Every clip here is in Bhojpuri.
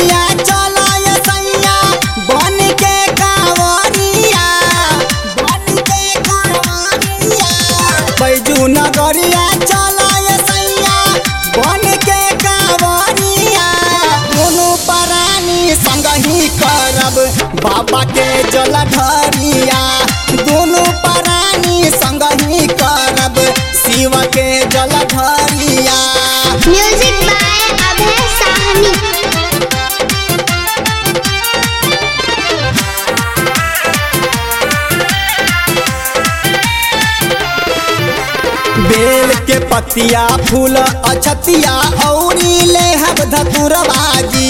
नगरिया चलाय सैया बन के कांवरिया बन के कांवरिया बैजू नगरिया चलाय सैया बन के कांवरिया दुनू परानी संग ही करब बाबा के जलधरिया दुनू परानी संग ही करब शिव के जलधरिया म्यूजिक बाय अभय साहनी बेल के पतिया फूल अछतिया औरी ले हब धतुरबाजी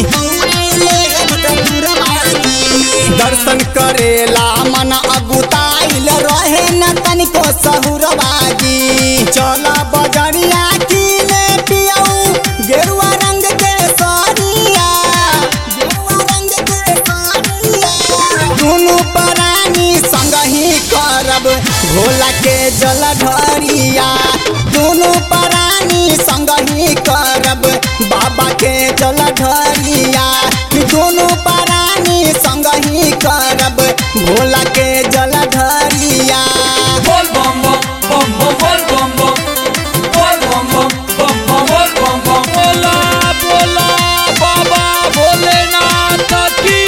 दर्शन करेला मन अगुताइल रहे न तनिको सहुरबाजी चल बजरिया किने पियऊ गेरुआ रंग के साड़िया गेरुआ रंग के साड़िया दुनू परानी संग ही करब भोला के जलधरिया दुनू परानी संग ही करब बाबा के जलधरिया दुनू परानी संग ही करब भोला के जलधरिया Bol bom bom bom bom bol bom bom bol bom bom bom bom bol bom bom bola bola बाबा भोलेनाथ की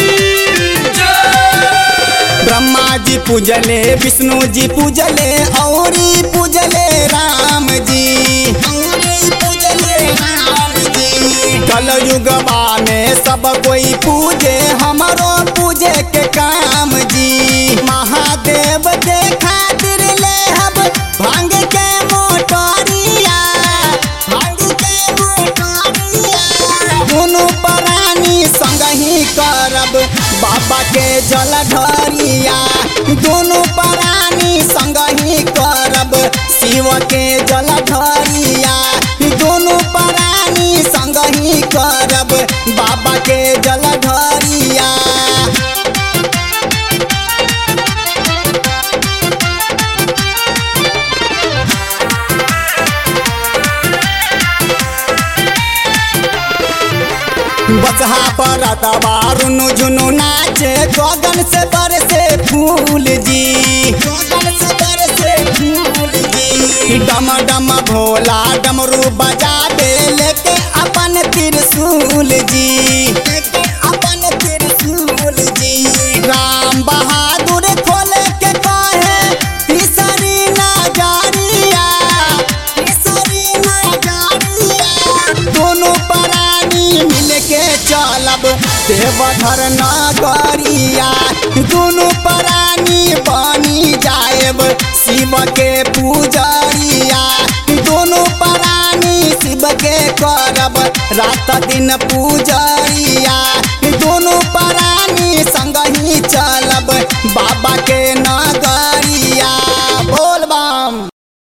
जय ब्रह्मा जी पूजले विष्णु जी पूजले औरी पूजले राम जी औरी पूजले राम जी कल युगवा में सब कोई पूजे हमरो पूजे के काम जी महादेव के खातिर ले हब भांग के मोटरिया भांग के मोटरिया दुनू परानी संग ही करब बाबा के जलधरिया दुनू परानी संग ही करब शिव के जलधरिया दुनू परानी संग ही करब बाबा के जलधरिया बसहा पर दबारुनु झुनु नाचे गगन से बरसे फूल जी गगन से बरसे फूल जी डम डम भोला डमरू बजा दे लेके अपन त्रिशूल जी लेके अपन त्रिशूल जी राम बहादुर खोले के कहे तीसरी नजरिया तीसरी नजरिया दोनों परानी मिल के चलब देवधर नगरिया दोनों परानी बनी जाएब शिव के पूजरिया दोनों परानी शिव के करब रात दिन पूज